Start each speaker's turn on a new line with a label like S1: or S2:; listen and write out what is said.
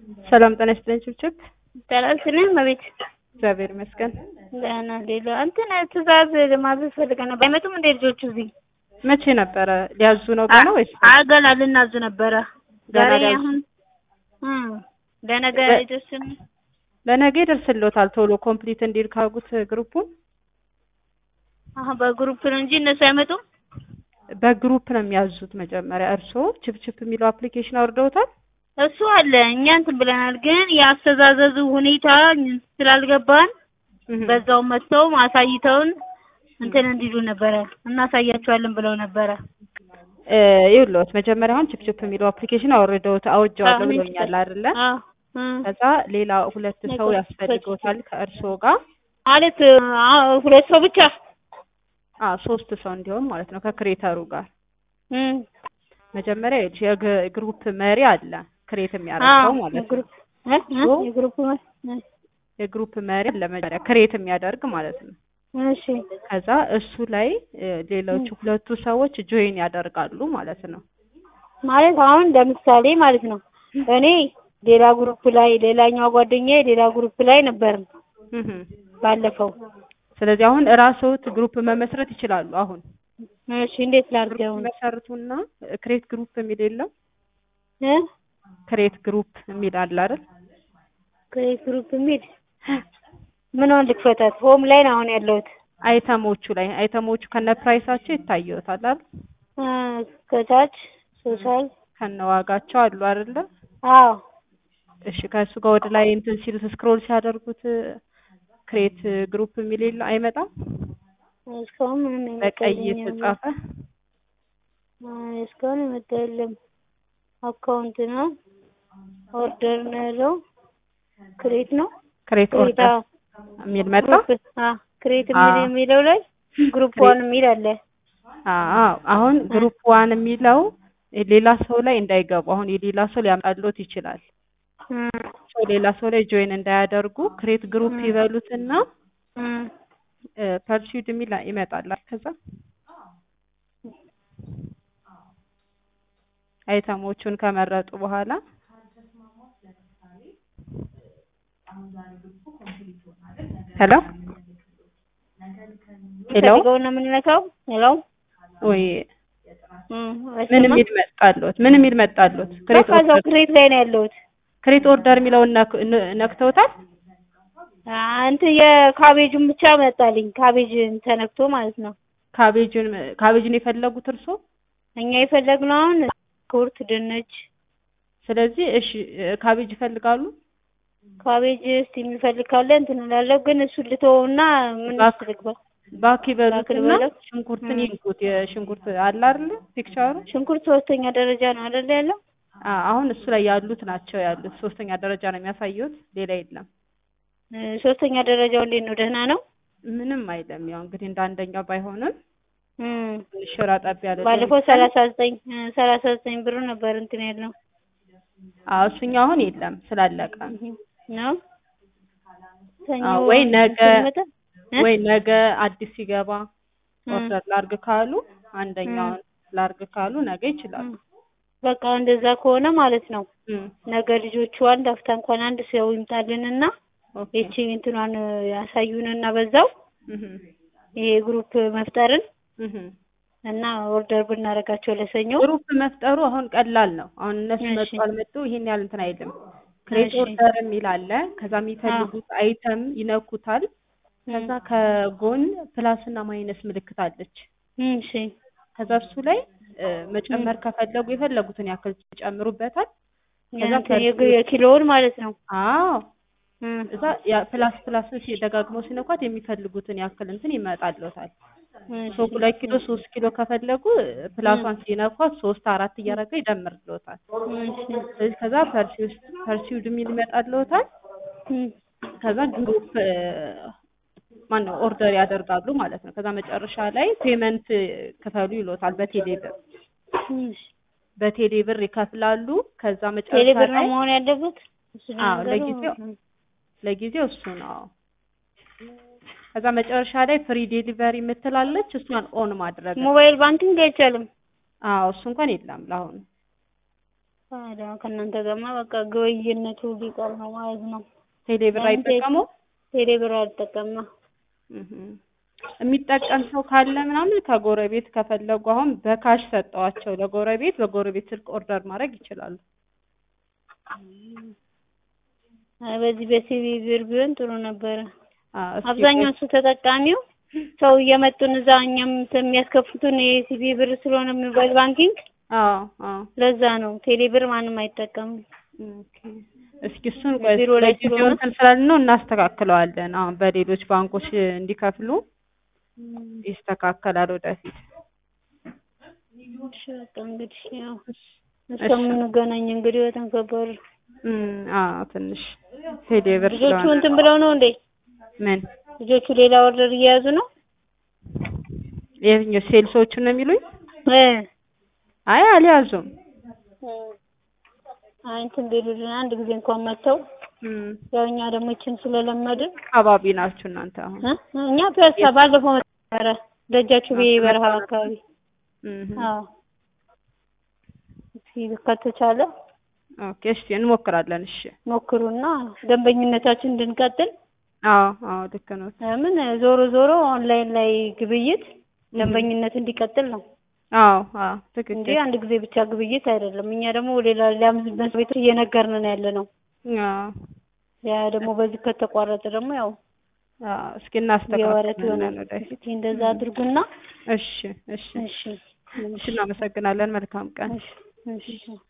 S1: ሰላም ጤና ይስጥልኝ ችብችብ።
S2: ይቻላል ስልህ መቤት
S1: እግዚአብሔር ይመስገን።
S2: ደህና ሌላ እንትን ትእዛዝ ለማዘዝ ፈልገን ነበር። አይመጡም እንደ ልጆቹ እዚህ
S1: መቼ ነበረ ሊያዙ ነው ገና ወይስ
S2: አገና ልናዝ ነበረ
S1: ገና
S2: ዛሬ
S1: ሊያዙ?
S2: አሁን እም ለነገ
S1: በ-
S2: ይደርስን
S1: ለነገ ይደርስልዎታል። ቶሎ ኮምፕሊት እንዲል ካጉት ግሩፑን
S2: አሁን በግሩፕ ነው እንጂ እነሱ አይመጡም።
S1: በግሩፕ ነው የሚያዙት። መጀመሪያ እርስዎ ችፕችፕ የሚለው አፕሊኬሽን አውርደውታል?
S2: እሱ አለ እኛ እንትን ብለናል፣ ግን የአስተዛዘዙ ሁኔታ ስላልገባን
S1: እህ።
S2: በዛው መጥተው አሳይተውን እንትን እንዲሉ ነበረ እናሳያቸዋለን ብለው ነበረ።
S1: እ ይኸውልዎት መጀመሪያ አሁን ችፕችፕ የሚለው አፕሊኬሽን አውርደውት አውጀዋለሁ
S2: አዎ፣
S1: ብሎኛል አይደለ?
S2: አዎ እም።
S1: ከዛ ሌላ ሁለት ሰው
S2: ነገር
S1: ያስፈልገውታል ከእርስዎ ጋር
S2: ማለት አዎ ሁለት ሰው ብቻ
S1: አ ሶስት ሰው እንዲሆን ማለት ነው ከክሬተሩ ጋር
S2: እም።
S1: መጀመሪያ ይኸውልሽ የግ- ግሩፕ መሪ አለ ክሬት የሚያደርገው ማለት ነው።
S2: የግሩፕ እ? እ?
S1: ሶ-
S2: የግሩፕ መ- እ።
S1: የግሩፕ መሪ አለ መጀመሪያ ክሬት የሚያደርግ ማለት ነው።
S2: እሺ
S1: ከዛ እሱ ላይ እ ሌሎቹ ሁለቱ ሰዎች ጆይን ያደርጋሉ ማለት ነው።
S2: ማለት አሁን ለምሳሌ ማለት ነው እኔ ሌላ ግሩፕ ላይ ሌላኛዋ ጓደኛዬ ሌላ ግሩፕ ላይ ነበር
S1: እህ
S2: ባለፈው።
S1: ስለዚህ አሁን እራስዎት ግሩፕ መመስረት ይችላሉ። አሁን
S2: እሺ እንዴት ላድርገው?
S1: መሰርቱና ክሬት ግሩፕ የሚል የለም
S2: እ?
S1: ክሬት ግሩፕ የሚል አለ አይደል?
S2: ክሬት ግሩፕ የሚል ምንዋን ልክፈታት? ሆም ላይ ነው አሁን ያለሁት።
S1: አይተሞቹ ላይ አይተሞቹ ከነ ፕራይሳቸው ይታየዎታል አይደል?
S2: እ፣ ከታች ሶሻል
S1: ከነ ዋጋቸው አሉ አይደለ?
S2: አዎ
S1: እሺ ከእሱ ጋር ወደ ላይ እንትን ሲሉት ስክሮል ሲያደርጉት ክሬት ግሩፕ የሚል የለ አይመጣም?
S2: እስካሁን ምንም
S1: በቀይ
S2: የመጣልኝ
S1: የተጻፈ
S2: አይ፣ እስካሁን የመጣ የለም። አካውንት ነው ኦርደር ነው ያለው። ክሬት ነው
S1: ክሬት
S2: ክሬት
S1: ኦርደር
S2: አዎ።
S1: የሚል መጣ?
S2: ግሩፕ አ ክሬት የሚል
S1: አዎ።
S2: የሚለው ላይ ግሩፕ
S1: ክሬት-
S2: ዋን የሚል አለ።
S1: አዎ አሁን ግሩፕ ዋን የሚለው ሌላ ሰው ላይ እንዳይገቡ አሁን የሌላ ሰው ሊያመጣልዎት ይችላል።
S2: እም፣
S1: ሰው ሌላ ሰው ላይ ጆይን እንዳያደርጉ ክሬት ግሩፕ
S2: ም።
S1: ይበሉትና
S2: እም፣
S1: ፐርሲድ የሚል ይመጣል። ከዛ አይተሞቹን ከመረጡ በኋላ ሄሎ ሄሎ
S2: ፈልገውን ነው የምንነካው። ሄሎ
S1: ወይ
S2: እም፣
S1: ምን
S2: አይሰማም?
S1: የሚል መጣልዎት? ምን የሚል መጣልዎት? ክሬት
S2: በቃ እዛው
S1: ኦርደር
S2: ክሬት ላይ ነው ያለሁት።
S1: ክሬት ኦርደር የሚለውን ነክ- ነ- ነክተውታል?
S2: አ፣ እንትን የካቤጁን ብቻ መጣልኝ። ካቤጅ ተነክቶ ማለት ነው።
S1: ካቤጅን ካቤጅን የፈለጉት እርሶ?
S2: እኛ የፈለግነው አሁን ኩርት፣ ድንች፣
S1: ስለዚህ እሺ ካቤጅ ይፈልጋሉ?
S2: ካቤጅ እስቲ የሚፈልግ ካለ እንትን እላለሁ። ግን እሱ ልተወውና ምን
S1: ባክ-
S2: ውስጥ ልግባ?
S1: ባክ
S2: ባክ
S1: ይበሉትና
S2: ልበለው?
S1: ሽንኩርትን
S2: ም።
S1: ይንኩት። የሽንኩርት አለ አይደለ ፒክቸሩ?
S2: ሽንኩርት ሶስተኛ ደረጃ ነው አይደል ያለው?
S1: አ አሁን እሱ ላይ ያሉት ናቸው ያሉት። ሶስተኛ ደረጃ ነው የሚያሳዩት፣ ሌላ የለም።
S2: እ፣ ሶስተኛ ደረጃው እንዴት ነው? ደህና ነው?
S1: ምንም አይለም። ያው እንግዲህ እንደ አንደኛው ባይሆንም
S2: እም፣
S1: ትንሽ ጠብ ያለ
S2: ባለፈው ሰላሳ ዘጠኝ ሰላሳ ዘጠኝ ብር ነበር እንትን ያለው
S1: አዎ እሱኛው አሁን የለም ስላለቀ
S2: እህ፣ ነው ሰኞ
S1: አዎ፣ ወይ ነገ
S2: ስንመጣ እ?
S1: ወይ ነገ አዲስ ሲገባ
S2: እም፣
S1: ኦርደር ላርግ ካሉ አንደኛውን ላርግ ካሉ ነገ ይችላሉ።
S2: እም። በቃ እንደዛ ከሆነ ማለት ነው
S1: እም፣
S2: ነገ ልጆቹ አንድ አፍታ እንኳን አንድ ሰው ይምጣልንና
S1: ኦኬ።
S2: ይቺ እንትኗን ያሳዩንና በዛው
S1: እህ፣
S2: ይሄ ግሩፕ መፍጠርን
S1: እህ።
S2: እና ኦርደር ብናደርጋቸው ለሰኞ
S1: ግሩፕ መፍጠሩ አሁን ቀላል ነው። አሁን እነሱ
S2: እሺ።
S1: መጡ አልመጡ ይሄን ያህል እንትን አይልም። ክሬት
S2: እሺ።
S1: ኦርደር የሚል አለ። ከዛ የሚፈልጉት አይተም ይነኩታል። ከዛ ከጎን ፕላስ እና ማይነስ ምልክት አለች።
S2: እም፣ እሺ
S1: ከዛ እሱ ላይ እ፣ መጨመር ከፈለጉ የፈለጉትን ያክል ይጨምሩበታል። ከዛ
S2: እንትን የግ- የኪሎውን ማለት ነው
S1: አዎ
S2: እም፣
S1: እዛ ያ ፕላስ ፕላስ ደጋግመው ሲነኳት የሚፈልጉትን ያክል እንትን ይመጣልዎታል።
S2: እሺ።
S1: ሶ ሁለት ኪሎ ሶስት ኪሎ ከፈለጉ ፕላሷን ሲነኳት ሶስት አራት እያደረገ ይደምርልዎታል።
S2: እሺ።
S1: ስለዚህ ከዛ ፐርሲውስ ፐርሲውድ የሚል ይመጣልዎታል።
S2: እም፣
S1: ከዛ ግሩፕ ማን ነው ኦርደር ያደርጋሉ ማለት ነው። ከዛ መጨረሻ ላይ ፔመንት ክፈሉ ይሎታል በቴሌ ብር
S2: እሺ።
S1: በቴሌ ብር ይከፍላሉ። ከዛ
S2: ቴሌ
S1: መጨረሻ
S2: ብር ነው
S1: ላይ
S2: መሆን ያለበት? እሱ ነው
S1: አዎ
S2: ነገሩ?
S1: ለጊዜው ለጊዜው እሱ ነው። ከዛ መጨረሻ ላይ ፍሪ ዴሊቨሪ የምትላለች እሷን ኦን ማድረግ ነው።
S2: ሞባይል ባንኪንግ አይቻልም።
S1: አዎ እሱ እንኳን የለም ለአሁኑ።
S2: ታዲያ ከእናንተ ጋርማ በቃ ግብይነቱ ሊቀር ነው ማለት ነው።
S1: ቴሌ ብር አይጠቀሙም?
S2: ቴሌ ብር አልጠቀምም።
S1: እህ የሚጠቀም ሰው ካለ ምናምን ከጎረቤት ከፈለጉ አሁን በካሽ ሰጠዋቸው ለጎረቤት በጎረቤት ስልክ ኦርደር ማድረግ ይችላሉ።
S2: አይ በዚህ በሲቢ ብር ቢሆን ጥሩ ነበረ።
S1: አዎ እስኪ
S2: አብዛኛው እሱ ተጠቃሚው ሰው እየመጡን እዛ እኛም የሚያስከፍቱን የሲቢ ብር ስለሆነ ሞባይል ባንኪንግ
S1: አዎ አዎ
S2: ለዛ ነው። ቴሌ ብር ማንም አይጠቀምም።
S1: ኦኬ እስኪ እሱን ቆይ
S2: ቢሮ ላይ
S1: ለጊዜው
S2: ስለሆነ-
S1: እንትን ስላልን ነው እናስተካክለዋለን። አሁን በሌሎች ባንኮች እንዲከፍሉ ይስተካከላል ወደፊት።
S2: እሺ በቃ እንግዲህ ያው እስከምንገናኝ እንግዲህ በጣም ከባድ ነው።
S1: እም አዎ ትንሽ ቴሌ ብር
S2: ልጆቹ
S1: ስለሆነ
S2: እንትን ብለው ነው እንዴ?
S1: ምን
S2: ልጆቹ ሌላ ኦርደር እየያዙ ነው?
S1: የትኛው ሴልሶቹ ነው የሚሉኝ?
S2: እ
S1: አይ አልያዙም።
S2: አይ እንትን ቢሉልን አንድ ጊዜ እንኳን መጥተው
S1: እም
S2: ያው እኛ ደግሞ ይችን ስለለመድን
S1: አካባቢ ናችሁ እናንተ አሁን?
S2: እ እኛ ፒያሳ ባለፈው ነበረ ደጃችሁ ብዬ በረሃ አካባቢ
S1: እም
S2: አዎ እስኪ ከተቻለ
S1: ኦኬ እሺ እንሞክራለን። እሺ
S2: ሞክሩና ደንበኝነታችን እንድንቀጥል
S1: አዎ አዎ ልክ ነው።
S2: ምን ዞሮ ዞሮ ኦንላይን ላይ ግብይት ደንበኝነት እንዲቀጥል ነው
S1: አዎ አዎ
S2: እንጂ
S1: ትክክል።
S2: አንድ ጊዜ ብቻ ግብይት አይደለም። እኛ ደግሞ ሌላ ሌላ መስሪያ ቤት እየነገርን ነው ያለ ነው።
S1: አዎ
S2: ያ ደግሞ በዚህ ከተቋረጠ ደግሞ ያው
S1: አዎ እስኪ
S2: የወረት ይሆናል።
S1: እናስተካክላለን ወደፊት።
S2: እስኪ እንደዛ አድርጉና
S1: እሺ እሺ
S2: እሺ
S1: እሺ እናመሰግናለን። መልካም ቀን።
S2: እሺ እሺ